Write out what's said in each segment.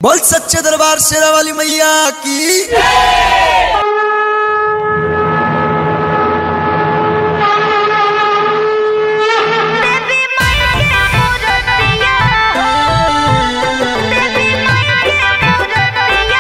बोल सच्चे दरबार शेरा वाली मैया की देवी माया के मूर्तिया देवी माया के मूर्तिया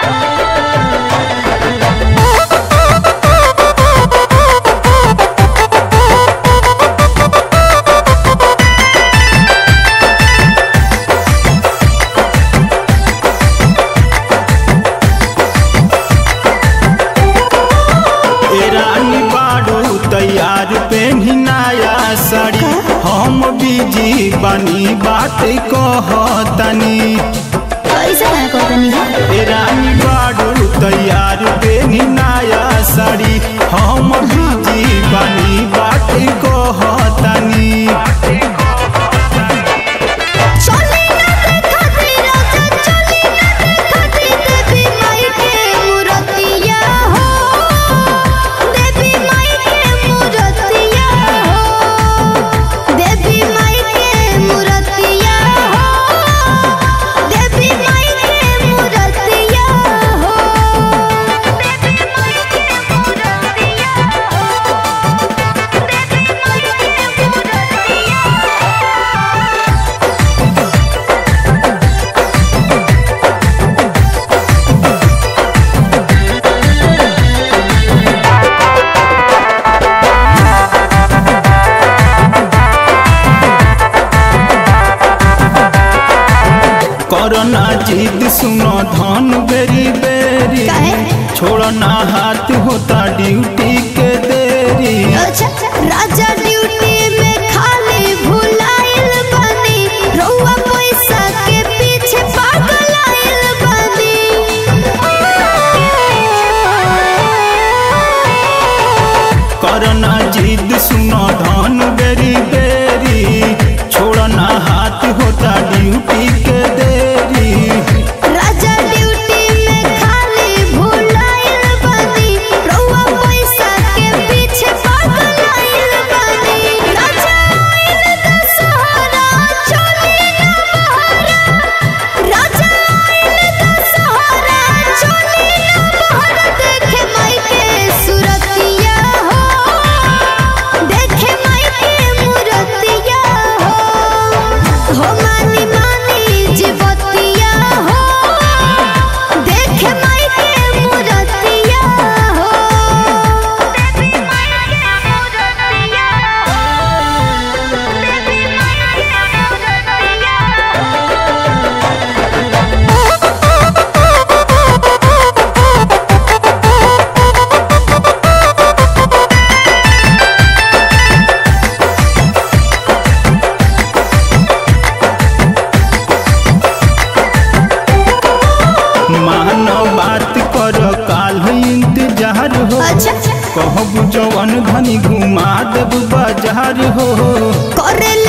ए रानी बाड़ू तैयार पेन्ही नया साड़ी हम बिजी बनी बात कहतनी कैसे है कोतनी ए रानी बाड़ू तैयार पेन्ही नया साड़ी हम बिजी बनी बात कहतनी चली ना देखती राजा चली ना देखती देवी माई के मूर्तिया हो देवी माई के मूर्तिया हो देवी माई के मूर्तिया हो देवी माई के मूर्तिया हो देवी माई के मूर्तिया हो देवी माई के मूर्तिया करना जिद सुनो धन बेरी बेरी काहे? छोड़ना हाथ होता ड्यूटी के देरी अच्छा राजा ड्यूटी में खाली भुलाइल बनी रउआ पैसा के पीछे पागल आइल बनी करना जिद सुनो धन बेरी बेरी छोड़ना हाथ होता ड्यूटी के देरी राजा ड्यूटी में खाली भुलाइल बनी रउआ पैसा के पीछे पागल आइल बनी राजा आइल दशहरा चली ना बहरा राजा आइल दशहरा चली ना बहरा देखे माई के सुरतिया हो देखे माई के मूर्तिया हो हो मानी मानी जीवतिया हो देखे माई के मूर्तिया हो देवी माई के मूर्तिया हो देवी माई के मानो बात कर काल इंतजार हो अच्छा कहब जवन धनी घुमा देब बाजार हो करे